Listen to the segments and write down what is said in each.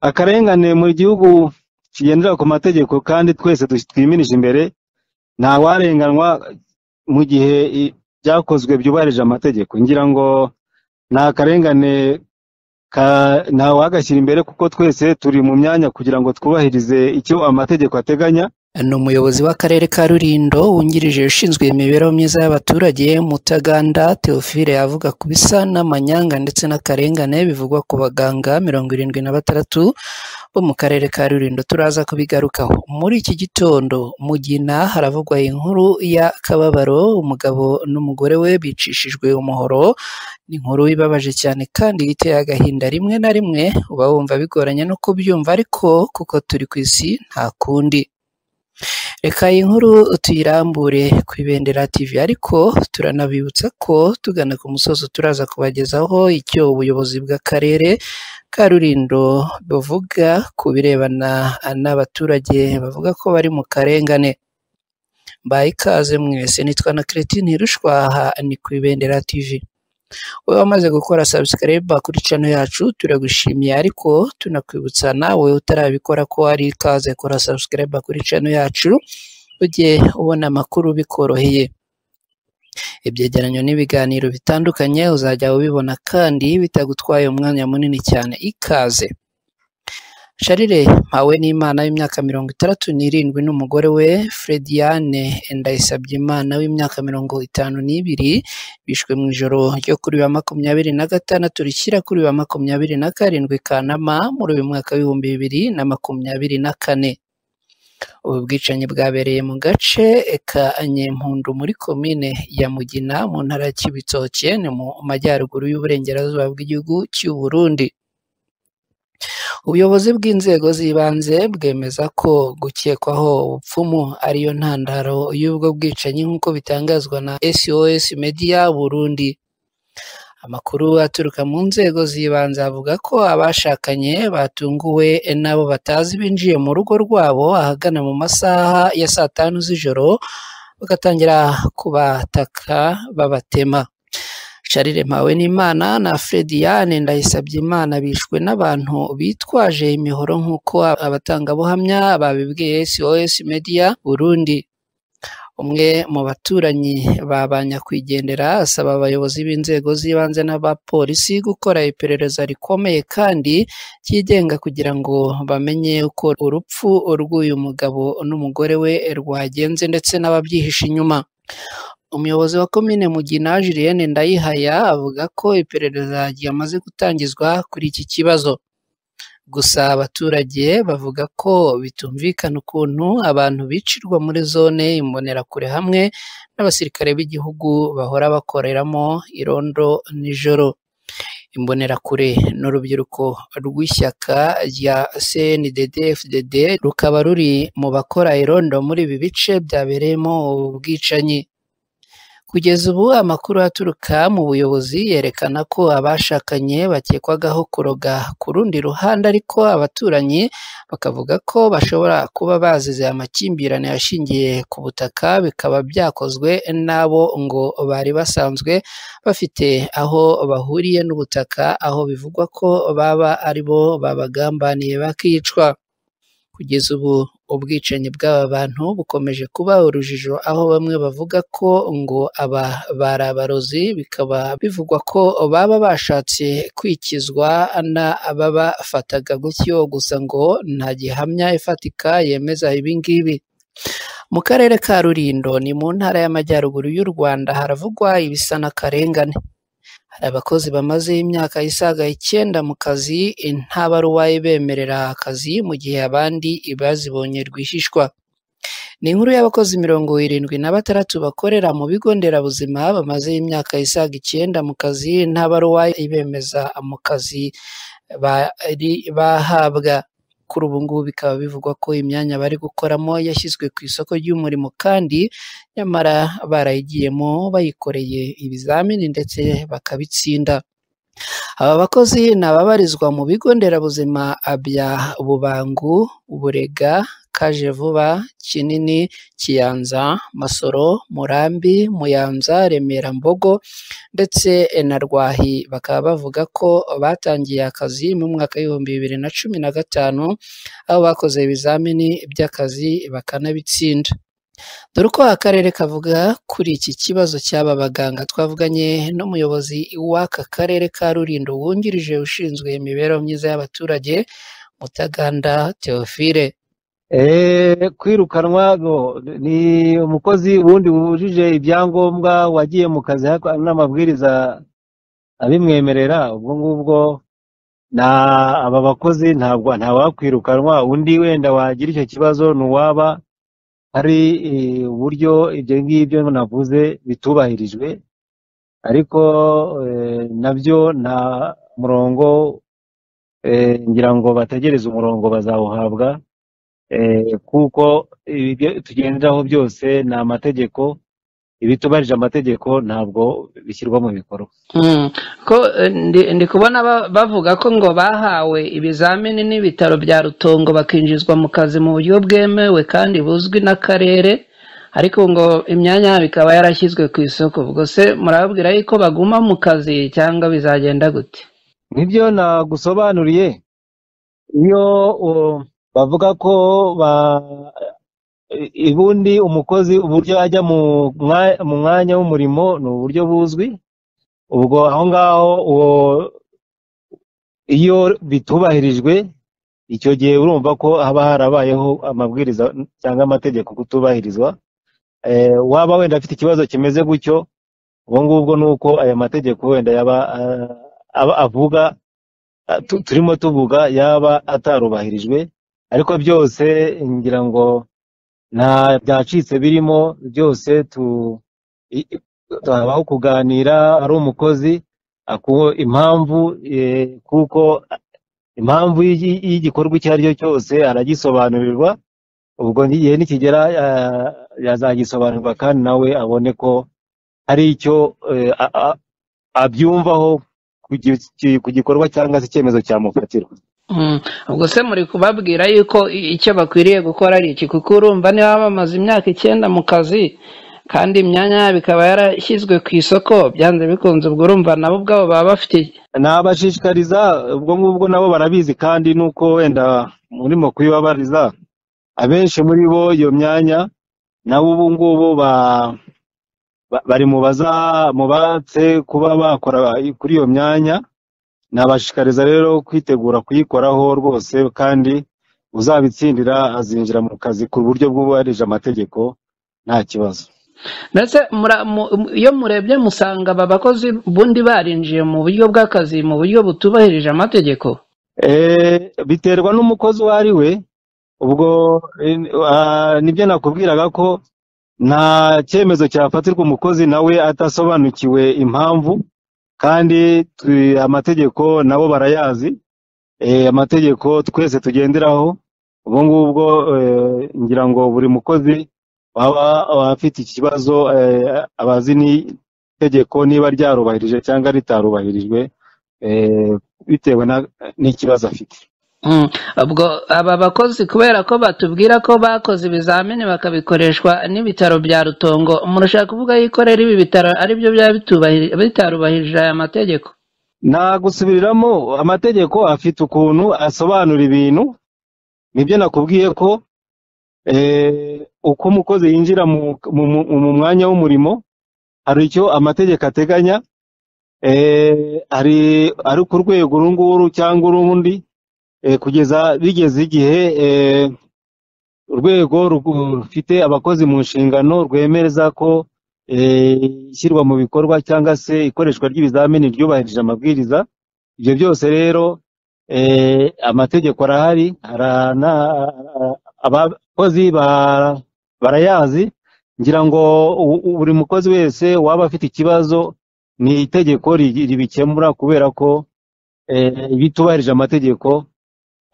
akarengane mu gihugu kigendera ku mategeko kandi twese twimirije imbere ntawarenganywa mu gihe i- byakozwe byubahirije amategeko ngira ngo ni akarengane ka- ntawagashyira imbere kuko twese turi mu myanya kugira ngo twubahirize icyo amategeko ateganya ni umuyobozi w'akarere ka rurindo wungirije ushinzwe imibereho myiza y'abaturage mutaganda theophile avuga ku bisa n'amanyanga ndetse n'akarengane bivugwa ku baganga mirongo irindwi na batandatu bo mu karere ka rurindo turaza kubigarukaho muri iki gitondo mugina haravugwa inkuru ya kababaro umugabo n'umugore we bicishijwe umuhoro ni inkuru ibabaje cyane kandi iteye agahinda rimwe na rimwe uba wumva bigoranye no kubyumva ariko kuko turi ku isi nta kundi Reka iyi nkuru tuyirambure ku Ibendera TV ariko turanabibutsa ko tugana ku musozo turaza kubagezaho icyo ubuyobozi bw'akarere ka Rulindo buvuga ku birebana n'abaturage bavuga ko bari mu karengane. Mbaye ikaze mwese nitwa na Keretini Rushwaha ni ku Ibendera TV. Wowe wamaze gukora subscribe kuri channel yacu turagushimiye ariko tunakwibutsa nawe utarabikora ko ari ikaze kora subscribe kuri channel yacu ujye ubona amakuru bikoroheye. Ibyegeranyo n'ibiganiro bitandukanye uzajya ubibona kandi bitagutwaye umwanya munini cyane ikaze. Sharire mpawe n'Imana w'imyaka mirongo itandatu n'irindwi n'umugore we Frediane Ndayisabyimana w'imyaka mirongo itanu n'ibiri bishwe mu ijoro ryo kuri wa makumyabiri na gatandatu rishyira kuri wa makumyabiri na karindwi Kanama muri uyu mwaka w'ibihumbi bibiri na makumyabiri na kane. Ubu bwicanyi bwabereye mu gace ka Nyempundu muri komine ya Mugina mu ntara ya Kibitoke ni mu majyaruguru y'uburengerazuba bw'igihugu cy'u Burundi. Ubuyobozi bw'inzego z'ibanze bwemeza ko gukekwaho ubupfumu ariyo ntandaro y'ubwo bwicanyi nk'uko bitangazwa na SOS Media Burundi. Amakuru aturuka mu nzego z'ibanze avuga ko abashakanye batunguwe n'abo batazi binjiye mu rugo rwabo ahagana mu masaha ya saa tanu z'ijoro bagatangira kubataka babatema. Charire Mpawenimana na Frediane Ndayisabyimana bishwe n'abantu bitwaje imihoro nk'uko abatangabuhamya babibwiye SOS Media Burundi. Umwe mu baturanyi ba ba nyakwigendera asaba abayobozi b'inzego z'ibanze n'abapolisi gukora iperereza rikomeye kandi ryigenga kugira ngo bamenye uko urupfu rw'uyu mugabo n'umugore we rwagenze ndetse n'ababyihishe inyuma. Umuyobozi wa komine Mugina Julienne Ndayihaya avuga ko iperereza ryamaze gutangizwa kuri iki kibazo. Gusa abaturage bavuga ko bitumvikana ukuntu abantu bicirwa muri zone imbonerakure hamwe n'abasirikare b'igihugu bahora bakoreramo irondo nijoro. Imbonerakure ni urubyiruko rw'ishyaka rya CNDD FDD rukaba ruri mu bakora irondo muri ibi bice byabereyemo ubu bwicanyi. Kugeza ubu amakuru aturuka mu buyobozi yerekana ko abashakanye bakekwagaho kuroga ku rundi ruhande ariko abaturanyi bakavuga ko bashobora kuba bazize amakimbirane ashingiye ku butaka bikaba byakozwe n'abo ngo bari basanzwe bafite aho bahuriye n'ubutaka aho bivugwa ko baba ari bo babagambaniye bakicwa. Kugeza ubu ubwicanyi bw'aba bantu bukomeje kuba urujijo aho bamwe bavuga ko ngo aba bari abarozi bikaba bivugwa ko baba bashatse kwikizwa n'ababafataga gutyo gusa ngo nta gihamya ifatika yemeza ibi ngibi. Mu karere ka Rulindo ni mu ntara y'amajyaruguru y'u Rwanda haravugwa ibisa n'akarengane. Hari abakozi bamaze imyaka isaga icyenda mu kazi nta baruwa ibemerera akazi mu gihe abandi bazibonye rwihishwa. Ni inkuru y'abakozi mirongo irindwi na batandatu bakorera mu bigo nderabuzima bamaze imyaka isaga icyenda mu kazi nta baruwa ibemeza mu kazi bari bahabwa. Kuri ubu ngubu bikaba bivugwa ko imyanya bari gukoramo yashyizwe ku isoko ry'umurimo kandi nyamara barayigiyemo bayikoreye ibizamini ndetse bakabitsinda. Aba bakozi ni ababarizwa mu bigo nderabuzima bya Bubangu, Burega, kaje vuba kinini kiyanza masoro murambi muyanza remera mbogo ndetse na rwahi bakaba bavuga ko batangiye akazi mu mwaka w'ibihumbi bibiri na cumi na gatanu aho bakoze ibizamini by'akazi bakanabitsinda dore uko akarere kavuga kuri iki kibazo cy'aba baganga twavuganye n'umuyobozi w'aka karere ka rurindo wungirije ushinzwe imibereho myiza y'abaturage mutaganda teofile Eh, kwirukanwa no, ni umukozi wundi wujuje ibyangombwa wagiye mu kazi ariko n'amabwiriza abimwemerera ubwo ngubwo na aba bakozi ntabwo ntawakwirukanwa undi wenda wagira icyo kibazo ni uwaba hari eh, uburyo ibyo ngibyo navuze bitubahirijwe ariko eh, nabyo nta murongo eh, ngira ngo bategereze umurongo bazawuhabwa eh, kuko ibyo tugenderaho byose ni amategeko ibitubarije amategeko ntabwo bishyirwa mu bikorwa Mm. ko eh, ndi ndi kubona ba- bavuga ko ngo bahawe ibizamini n'ibitaro bya rutongo bakinjizwa mu kazi mu buryo bwemewe kandi buzwi n'akarere ariko ngo imyanya yabo ikaba yarashyizwe ku isoko ubwo se murababwira yuko baguma mu kazi cyangwa bizagenda gute nibyo nagusobanuriye iyo uh, bavuga ko ba i- ubundi umukozi uburyo ajya mu mwa- mu mwanya w'umurimo ni uburyo buzwi ubwo aho ngaho uwo iyo bitubahirijwe icyo gihe urumva ko haba harabayeho amabwiriza cyangwa amategeko kutubahirizwa Eh, waba wenda afite ikibazo kimeze gutyo ubwo ngubwo ni uko aya mategeko wenda yaba ah, aba avuga ah, tu- turimo tuvuga yaba atarubahirijwe ariko byose ngira ngo nta byacitse birimo byose tu i- i- habaho kuganira ari umukozi akuho impamvu eh, kuko impamvu y'igi- y'igikorwa icyo ari cyo cyose aragisobanurirwa ubwo igihe nikigera ah, yazagisobanurirwa kandi nawe abone ko hari icyo eh, a- a- abyumvaho ku gi- ki- ku gikorwa cyangwa se icyemezo cyamufatirwa Mm. ubwo se muri kubabwira yuko i- icyo bakwiriye gukora ari iki kuko urumva niba bamaze imyaka icyenda mu kazi kandi imyanya yabo ikaba yarashyizwe ku isoko byanze bikunze ubwo urumva nabo ubwabo baba bafite nabashishikariza ubwo ngubwo nabo barabizi kandi nuko wenda murimo kuyibabariza abenshi muri bo iyo myanya nabo ubu ngubu ba- ba- bari mu baza mu batse kuba bakora kuri iyo myanya nabashishikariza rero kwitegura kuyikoraho rwose kandi uzabitsindira azinjira mu kazi ku buryo bwubahirije amategeko nta kibazo ndetse mura- mu- mu- iyo murebye musanga aba bakozi ubundi barinjiye mu buryo bw'akazi mu buryo butubahirije amategeko Eh, biterwa n'umukozi uwo ari we ubwo eh, ah, nibyo nakubwiraga ko nta cyemezo cyafatirwa umukozi nawe adasobanukiwe impamvu kandi tu- amategeko nabo barayazi eh, amategeko twese tugenderaho ubwo ngubwo eh, ngira ngo buri mukozi waba waba afite ikibazo eh, abazi n'itegeko niba ryarubahirije cyangwa ritarubahirijwe eh, bitewe na- n'ikibazo afite Mm. ubwo aba bakozi kubera ko batubwira ko bakoze ibizamini bakabikoreshwa n'ibitaro bya rutongo murashaka kuvuga yuko rero ibi bitaro ari byo byaba bitubahiri- bitarubahirije aya mategeko nta gusubiriramo amategeko afite ukuntu asobanura ibintu nibyo nakubwiye ko eh, uko umukozi yinjira mu, mu, mu, mu mwanya w'umurimo hari icyo amategeko ateganya eh, hari ari ku rwego uru nguru cyangwa urundi eh, kugeza bigeze igihe eh, urwego rugu- rufite abakozi mu nshingano rwemereza ko eh, ishyirwa mu bikorwa cyangwa se ikoreshwa ry'ibizamini ryubahirije amabwiriza ibyo byose rero eh, amategeko arahari ara- na- abakozi ba- barayazi ngira ngo u- u- buri mukozi wese waba afite ikibazo ni itegeko ri- ribikemura kubera ko eh, bitubahirije amategeko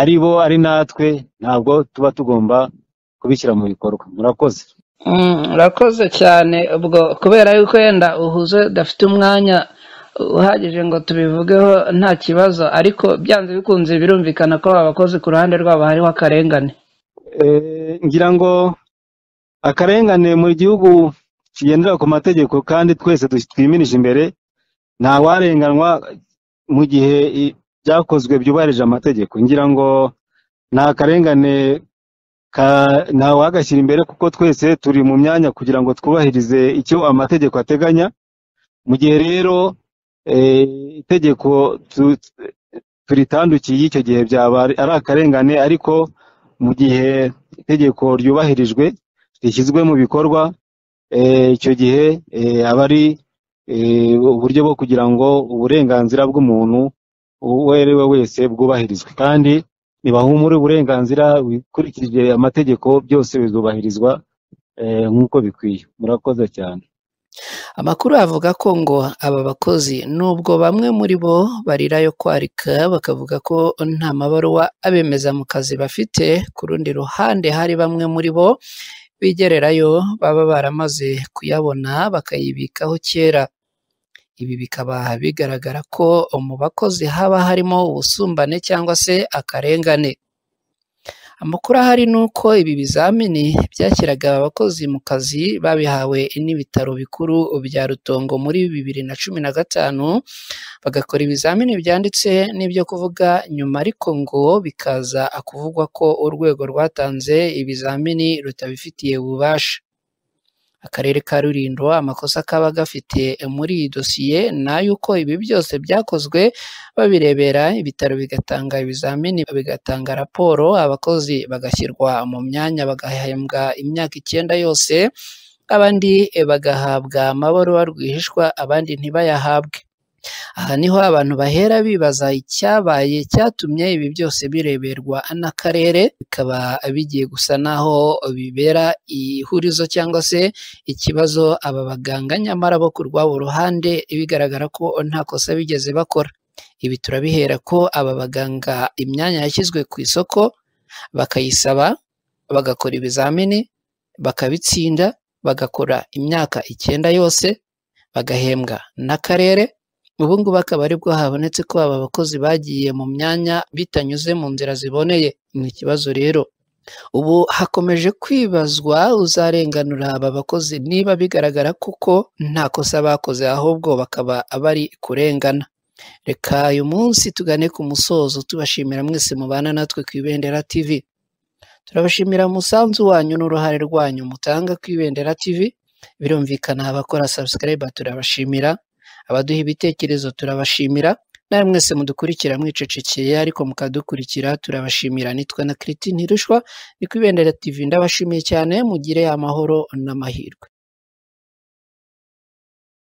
ari bo ari natwe ntabwo tuba tugomba kubishyira mu bikorwa murakoze Mm, urakoze cyane ubwo kubera yuko wenda uhuze udafite umwanya uhagije ngo tubivugeho nta kibazo ariko byanze bikunze birumvikana ko aba bakozi ku ruhande rwabo hariho akarengane Eh, ngira ngo akarengane mu gihugu kigendera ku mategeko kandi twese du- twimirije imbere ntawarenganywa mu gihe i- byakozwe byubahirije amategeko ngira ngo ni akarengane ka- ntawagashyira imbere kuko twese turi mu myanya kugira ngo twubahirize icyo amategeko ateganya mu gihe rero eh, itegeko tu- turitandukiye icyo gihe byaba ari ari akarengane ariko mu gihe itegeko ryubahirijwe rishyizwe mu bikorwa eh, icyo gihe eh, aba ari eh, uburyo bwo kugira ngo uburenganzira bw'umuntu uwo ari we wese bwubahirizwe kandi nibahumure uburenganzira bikurikije amategeko byose bizubahirizwa eh, nk'uko bikwiye murakoze cyane Amakuru avuga ko ngo aba bakozi nubwo bamwe muri bo barira yo kwarika bakavuga ko nta mabaruwa abemeza mu kazi bafite, ku rundi ruhande hari bamwe muri bo bigererayo baba baramaze kuyabona bakayibikaho kera. Ibi bikaba bigaragara ko mu bakozi haba harimo ubusumbane cyangwa se akarengane. Amakuru ahari ni uko ibi bizamini byashyiraga abakozi mu kazi babihawe n'ibitaro bikuru bya Rutongo muri bibiri na cumi na gatanu, bagakora ibizamini byanditse n'ibyo kuvuga nyuma ariko ngo bikaza kuvugwa ko urwego rwatanze ibizamini rutabifitiye ububasha. Akarere ka Rulindo amakosa kaba gafite muri iyi dosiye ni ay'uko ibi byose byakozwe babirebera ibitaro bigatanga ibizamini bigatanga raporo abakozi bagashyirwa mu myanya bagahembwa imyaka icyenda yose abandi bagahabwa amabaruwa rwihishwa abandi ntibayahabwe aha niho abantu bahera bibaza icyabaye cyatumye ibi byose bireberwa n'akarere bikaba bigiye gusa n'aho bibera ihurizo cyangwa se ikibazo aba baganga nyamara bo ku rwabo ruhande bigaragara ko nta kosa bigeze bakora ibi turabihera ko aba baganga imyanya yashyizwe ku isoko bakayisaba bagakora ibizamini bakabitsinda bagakora imyaka icyenda yose bagahembwa n'akarere ubu ngubu akaba aribwo habonetse ko aba bakozi bagiye mu myanya bitanyuze mu nzira ziboneye ni ikibazo rero ubu hakomeje kwibazwa uzarenganura aba bakozi niba bigaragara kuko nta kosa bakoze ahubwo bakaba bari kurengana reka uyu munsi tugane ku musozo tubashimira mwese mubana natwe ku ibendera tv turabashimira umusanzu wanyu n'uruhare rwanyu mutanga ku ibendera tv birumvikana abakora subscribe turabashimira abaduha ibitekerezo turabashimira nawe mwese mudukurikira mwicecekeye ariko mukadukurikira turabashimira nitwa na kiriti ntirushwa ni ku ibendera tv ndabashimiye cyane mugire amahoro n'amahirwe